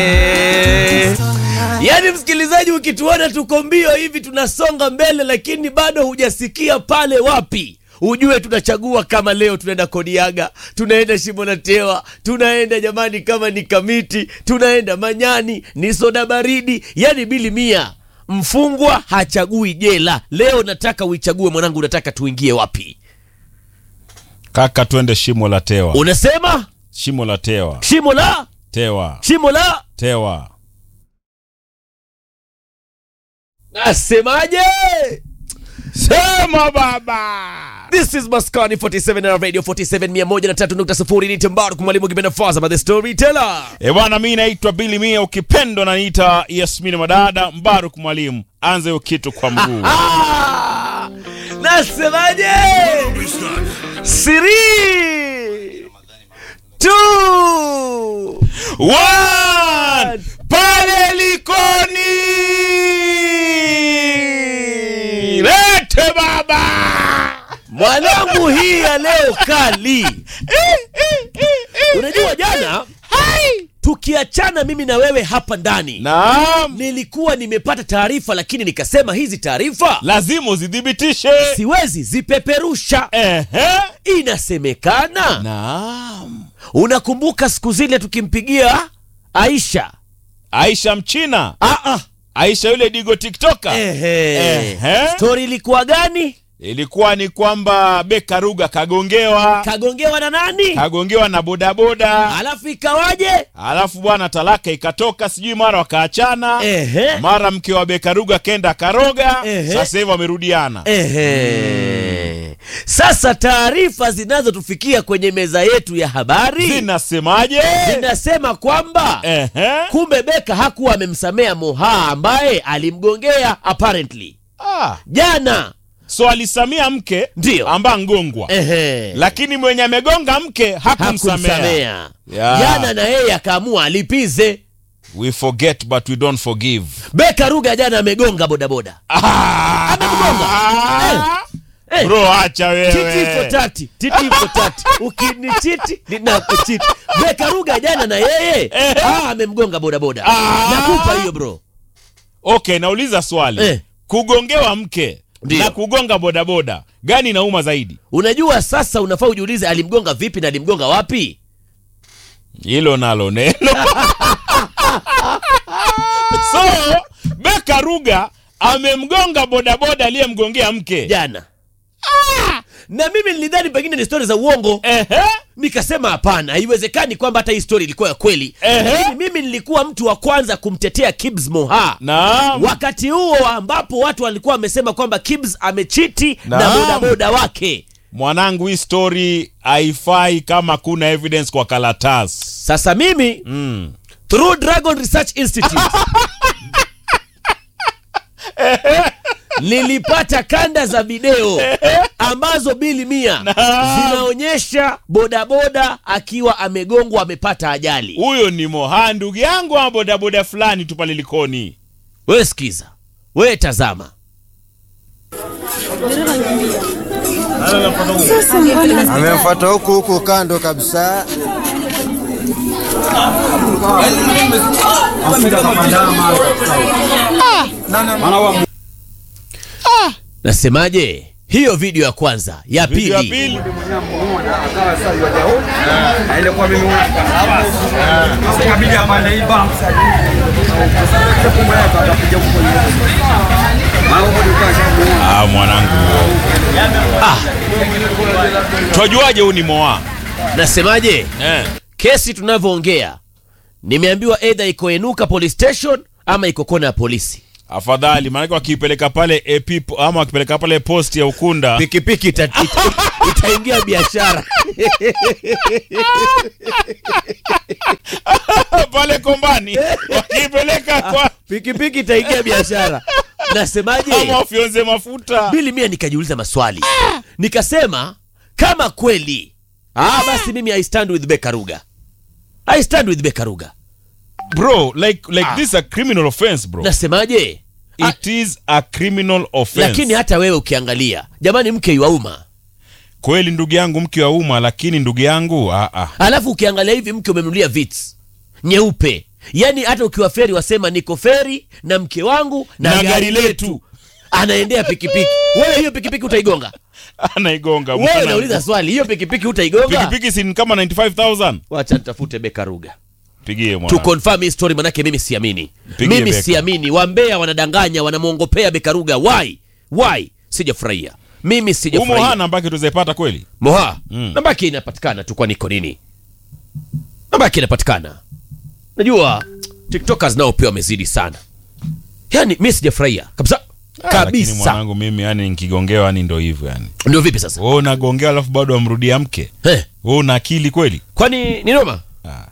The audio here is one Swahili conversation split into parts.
Yaani msikilizaji, ukituona tuko mbio hivi tunasonga mbele, lakini bado hujasikia pale wapi, ujue tunachagua kama leo tunaenda Kodiaga, tunaenda Shimo la Tewa, tunaenda jamani, kama ni Kamiti, tunaenda Manyani, ni soda baridi, yani bili mia. Mfungwa hachagui jela. Leo nataka uichague mwanangu, unataka tuingie wapi? Kaka, twende shimo la tewa. Unasema Shimo la tewa. shimo la Tewa. shimo la Tewa. nasemaje? Sema baba. This is Maskani 47 na Radio 47 103.0 ni Tembaru mwalimu kipenda Faza by the storyteller. E bwana, mi naitwa Billy Mia, ukipendwa naniita Yasmini Madada Mbaruk Mwalimu. Anze hiyo kitu kwa mguu. Ah! Nasemaje? Siri. Two. One! Pale Likoni! Lete baba! Mwanangu hii ya leo kali. Unajua jana tukiachana mimi na wewe hapa ndani Naam, nilikuwa nimepata taarifa lakini nikasema hizi taarifa lazima uzithibitishe. siwezi zipeperusha. Ehe. Inasemekana Naam. unakumbuka siku zile tukimpigia Aisha Aisha Mchina, ah, ah. Aisha yule digo tiktoka. Ehe. Ehe. Stori ilikuwa gani? Ilikuwa ni kwamba Beka Ruga kagongewa, Kagongewa na nani? kagongewa na bodaboda, Alafu ikawaje? alafu bwana talaka ikatoka, sijui mara wakaachana, Ehe. mara mke wa Beka Ruga kenda karoga, Ehe. sasa hivi wamerudiana. Ehe. Sasa taarifa zinazotufikia kwenye meza yetu ya habari Zinasemaje? zinasema kwamba Ehe. kumbe Beka hakuwa amemsamea Moha ambaye alimgongea apparently Ah. jana. So alisamia mke Ndio. amba ngongwa, Ehe. lakini mwenye amegonga mke hakumsamea. hakumsamea Yeah. jana, na yeye akaamua alipize. We forget but we don't forgive. Beka Ruga jana amegonga bodaboda Ah. Amekugonga. Eh. Bro, acha titi for wewe. tati titi for tati ukinichiti ninakuchiti Beka Ruga jana na yeye ah, amemgonga bodaboda Ah. nakupa hiyo bro Okay, nauliza swali. Eh. Kugongewa mke Ndio. na kugonga bodaboda gani inauma zaidi? unajua sasa unafaa ujiulize alimgonga vipi na alimgonga wapi Hilo nalo neno. so Beka Ruga amemgonga bodaboda aliyemgongea mke. jana na mimi nilidhani pengine ni stori za uongo Ehe. nikasema hapana haiwezekani kwamba hata hii stori ilikuwa ya kweli Ehe. lakini mimi nilikuwa mtu wa kwanza kumtetea Kibs Moha Naam. wakati huo ambapo watu walikuwa wamesema kwamba Kibs amechiti na Naam. bodaboda wake Mwanangu, hii story haifai kama kuna evidence kwa karatasi. sasa mimi Mm. through Dragon Research Institute nilipata kanda za video ambazo bili mia zinaonyesha bodaboda akiwa amegongwa amepata ajali. Huyo ni Moha ndugu yangu ama bodaboda fulani tu pale Likoni. Wewe sikiza, wewe tazama. Amemfuata huku huku kando kabisa. Nasemaje? Hiyo video ya kwanza, ya Video ya pili. pili. Ah, mwanangu. Ah. Twajuaje huyu ni Moha? Nasemaje? Eh. Kesi tunavyoongea nimeambiwa either iko Enuka police station ama iko kona ya polisi. Afadhali maanake wakipeleka pale AP ama wakipeleka pale post ya Ukunda Pikipiki ita, ita, itaingia biashara. pale Kombani wakipeleka kwa Pikipiki itaingia biashara. Nasemaje? ama wafyonze mafuta. Bili mia nikajiuliza maswali nikasema kama kweli ah, basi mimi I stand with Beka Ruga. I stand with Beka Ruga. Bro, like like this is a criminal offense, bro. Nasemaje? Ah, It is a criminal offense. lakini hata wewe ukiangalia, jamani, mke wa umma, kweli ndugu yangu mke wa umma, lakini ndugu yangu ah, ah. alafu ukiangalia hivi mke umemnulia vits nyeupe yaani hata ukiwa feri wasema niko feri na mke wangu na, Na gari gari letu letu. anaendea pikipiki wewe hiyo pikipiki utaigonga anaigonga wewe mchana. nauliza swali hiyo pikipiki utaigonga pikipiki si ni kama 95000 wacha nitafute beka ruga pigie tu mwana confirm hii story manake mimi siamini Mpigie mimi Beka. siamini wambea wanadanganya wanamwongopea bekaruga why why sijafurahia mimi umo sijafurahia hana ambake tuzaipata kweli moha Mm. namba yake inapatikana tu kwa niko nini namba yake inapatikana najua tiktokers nao pia wamezidi sana yani mi sijafurahia kabisa Ah, lakini kabisa mwanangu mimi yani nikigongewa yani ndo hivyo yani ndio vipi sasa wewe unagongewa alafu bado amrudia mke Eh, wewe una akili kweli kwani ni noma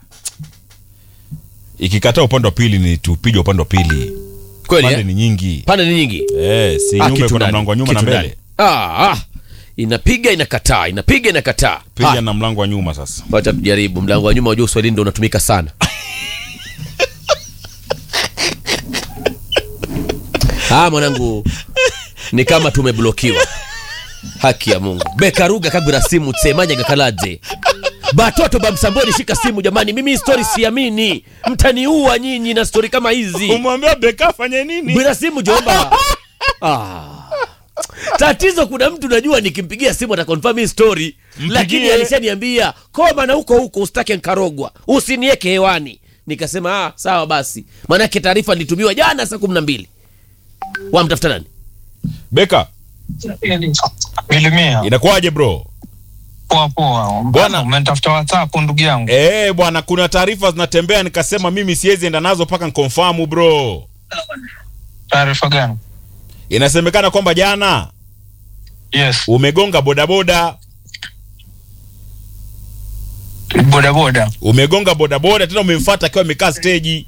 ikikataa upande wa pili ni tupige upande wa pili kweli pande eh? ni nyingi pande ni nyingi eh, si Ah, nyume kitu kuna ndani, mlango wa nyuma na kitu mbele ndani. Ah, ah. inapiga inakataa inapiga inakataa piga Ah, na mlango wa nyuma sasa wacha tujaribu mlango wa nyuma wajua uswahilini ndo unatumika sana ah mwanangu ni kama tumeblokiwa haki ya mungu bekaruga kagwira simu tsemanya gakalaje batoto bamsamboni shika simu jamani mimi hii story siamini mtaniua nyinyi na story kama hizi umwambia beka afanye nini gwira simu jomba ah. tatizo kuna mtu najua nikimpigia simu atakonfirm hii story lakini alishaniambia koma na huko huko usitake nkarogwa usinieke hewani nikasema ah, sawa basi maanake taarifa nilitumiwa jana saa kumi na mbili wamtafuta nani beka Milimia. inakuwaje bro Poa poa. Bwana. Umenitafuta WhatsApp ndugu yangu. Eh bwana kuna taarifa zinatembea nikasema mimi siwezi enda nazo mpaka nkonfamu bro Taarifa gani? inasemekana kwamba jana Yes. umegonga bodaboda Boda boda. umegonga bodaboda tena umemfuata akiwa amekaa steji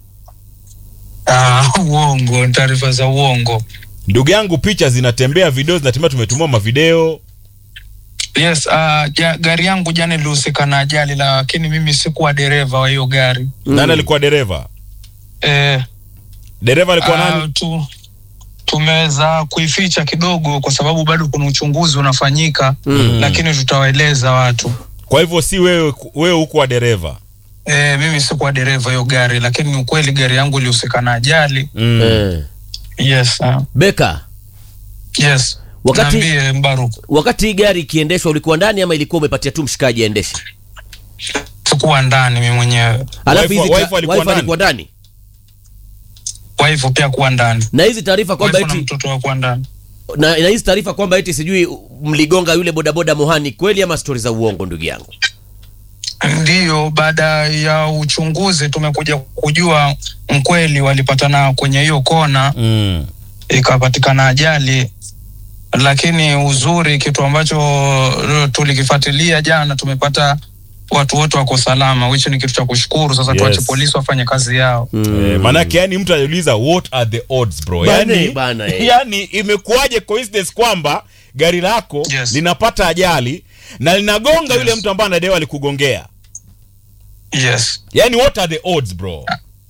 Ah, uongo, taarifa za uongo. ndugu yangu picha zinatembea video zinatembea tumetumia mavideo Yes, ah, ja, gari yangu jana ilihusika na ajali lakini mimi sikuwa dereva wa hiyo gari. nani alikuwa dereva Eh, dereva alikuwa ah, nani tu tumeweza kuificha kidogo kwa sababu bado kuna uchunguzi unafanyika Mm. lakini tutawaeleza watu. kwa hivyo si wewe wewe huko wa dereva Eh, mimi sikuwa dereva hiyo gari lakini ni ukweli gari yangu ilihusika na ajali. mm. eh. Yes. ah. beka Yes. Wakati- Niambie Mbaruk. wakati hii gari ikiendeshwa ulikuwa ndani ama ilikuwa umepatia tu mshikaji aendeshe Sikuwa ndani mimi mwenyewe. alafu Wife- hizi wife ta- alikuwa wife ndani? alikuwa ndani Wife pia kuwa ndani. na hizi taarifa kwamba Wife na eti mtoto wa kuwa ndani. na, na hizi taarifa kwamba eti sijui mligonga yule bodaboda mohani kweli ama stori za uongo ndugu yangu Ndiyo, baada ya uchunguzi tumekuja kujua mkweli walipatana kwenye hiyo kona, Mm. ikapatikana ajali. Lakini uzuri, kitu ambacho uh, tulikifuatilia jana, tumepata watu wote wako salama, which ni kitu cha kushukuru. Sasa Yes. tuache polisi wafanye kazi yao. Eh, maanake yani mtu aliuliza what are the odds bro Bana, yani, bana, eh. yani imekuwaje coincidence kwamba gari lako Yes. linapata ajali na linagonga Yes. yule mtu ambaye anadewa alikugongea Yes. yani what are the odds bro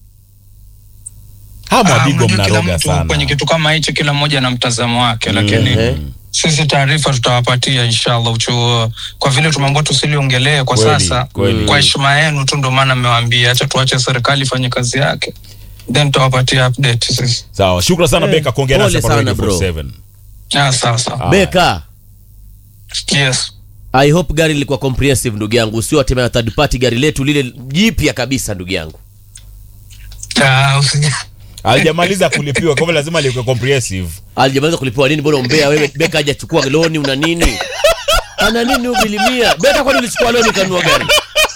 hama Ah, wabigo unajua kila mnaroga mtu kwenye sana kitu kama hicho, kila mmoja na mtazamo wake, lakini Eh. sisi taarifa tutawapatia inshallah uchu, kwa vile tumeambiwa tusiliongelee kwa Kweli, sasa kweli. kwa heshima yenu tu, ndo maana mmewaambia acha tuache serikali ifanye kazi yake, then tutawapatia update sisi. sawa shukran sana Eh, beka kuongea pole nasi hapa sana, Radio bro. 47. Ah, sawa sawa. Ah. beka Yes. i hope gari lilikuwa comprehensive ndugu yangu usio atemea third party gari letu lile jipya kabisa ndugu yangu Ah, usija- alijamaliza kulipiwa kwa hivyo lazima liwe comprehensive alijamaliza kulipiwa nini mbona umbea wewe beka hajachukua loni una nini ana nini ubilimia beka kwani ulichukua loni ukanunua gari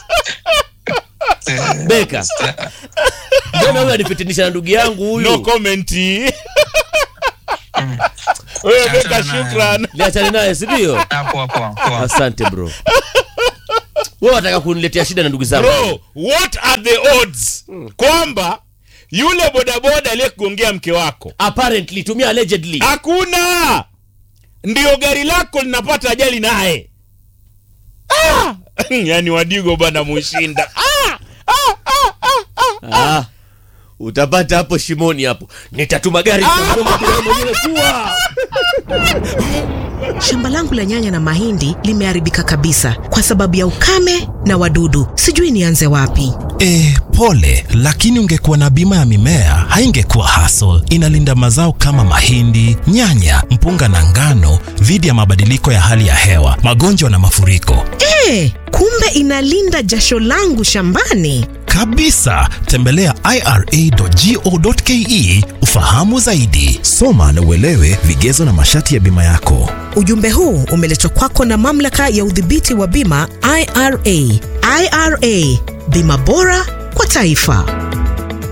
beka mbona huyu anifitinisha na ndugu yangu huyu no comment wewe beka Achana naye. shukran liachane naye sindio Ah, poa poa poa. asante bro wewe wataka kuniletea shida na ndugu zangu bro what are the odds kwamba yule bodaboda aliyekugongea mke wako apparently tumia allegedly hakuna ndio gari lako linapata ajali naye ah! yani wadigo bana mushinda ah! ah, utapata hapo shimoni hapo nitatuma gari nitamgonga bila mwenyewe kuwa Shamba langu la nyanya na mahindi limeharibika kabisa kwa sababu ya ukame na wadudu. Sijui nianze wapi. E, pole, lakini ungekuwa na bima ya mimea haingekuwa hassle. Inalinda mazao kama mahindi, nyanya, mpunga na ngano dhidi ya mabadiliko ya hali ya hewa, magonjwa na mafuriko. Eh, kumbe inalinda jasho langu shambani. Kabisa, tembelea ira.go.ke ufahamu zaidi. Soma na uelewe vigezo na masharti ya bima yako. Ujumbe huu umeletwa kwako na mamlaka ya udhibiti wa bima IRA. IRA, bima bora kwa taifa.